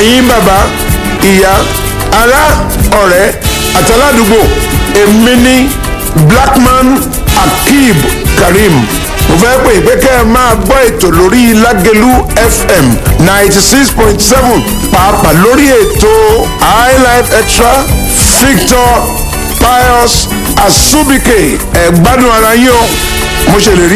ẹ̀yin bàbá ìyá ará ọ̀rẹ́ àtàládùúgbò èmi ní blackman akib karim mo fẹ́ pè pé kẹ́ ẹ máa gbọ́ ètò lórí lágẹ̀lú fm ninety six point seven pàápàá lórí ètò highlife extra victor pius asubike ẹ gbádùn ara yín o mo ṣèlérí.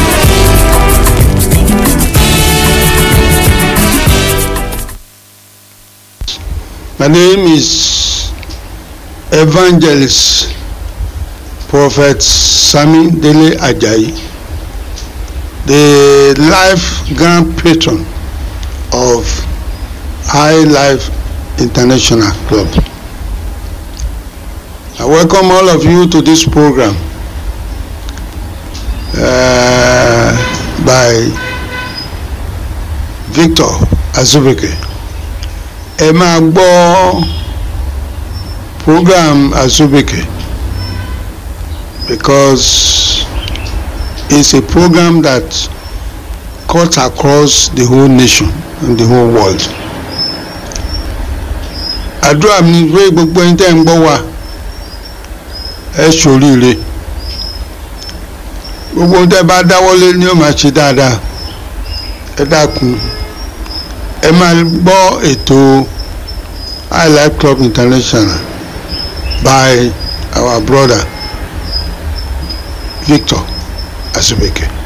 My name is Evangelist Prophet Sami Dele Ajayi, the life grand patron of High Life International Club. I welcome all of you to this program uh, by Victor Azubike. ẹ máa gbọ́ program Azubike because it's a program that cuts across the whole nation and the whole world. àdúrà mi pé gbogbo ẹni tẹ́ ń gbọ́ wa ẹ ṣoríire gbogbo ohun tẹ́ bá dáwọ́lé ni ó máa ṣe dáadáa ẹ dákun ẹ máa gbọ́ ètò high life club international by our brother victor asubeke.